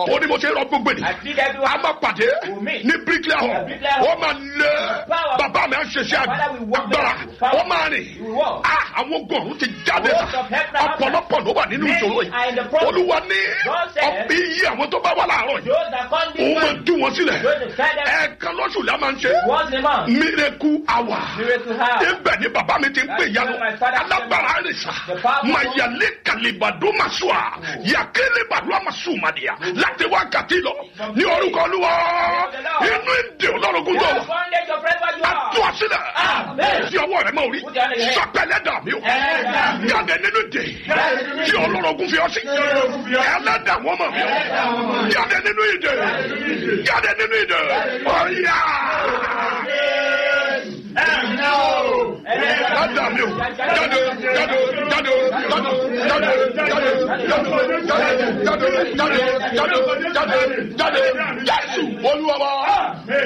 all. ó ní mo ṣe rọ gbogbo I ènìyàn plead everyone. a máa pàdé We'll meet. ní bricklayer hall At Bricklayer Hall. ó máa lé Power. bàbá mi á ṣiṣẹ́ Father, we walk agbára there. Power. ó máa rìn We walk. Ah, àwọn ogun ọ̀run ti jáde Host sá of heaven and ọ̀pọ̀lọpọ̀ ló wà nínú Many ìṣòro are in the yìí problem. olúwa ní God said, ọ̀pẹ iye àwọn tó bá wà láàárọ̀ yìí Those that come òun máa this tú wọn sílẹ̀ Those that try them. ẹ̀ẹ̀kan lóṣù la máa ń ṣe once a month. miracle hour Miracle hour. ibẹ̀ ni bàbá mi ti ń pè That's yanu where my father alágbára rẹ̀ sá The powerful mayale kalibado masua yakele badua masumadia láti wákàtí lọ ní orúkọ olúwa inú ìdè olórogún tó Yes, wà bondage of wherever you tó are. a sílẹ̀ Amen. tí ọwọ́ rẹ̀ máa rí Put your hand in your head. sọpẹ́lẹ́ dà mí o Ẹlẹ́dàá mi. jáde nínú ìdè tí olórogún fi ọ sí ẹlẹ́dà wọ́n mọ̀ mí o jáde nínú ìdè jáde nínú ìdè ọ̀yà ẹlẹ́dà mi o jáde jáde jáde jáde jáde jáde jáde jáde jáde jáde jáde jáde jáde jésù olúwa wa.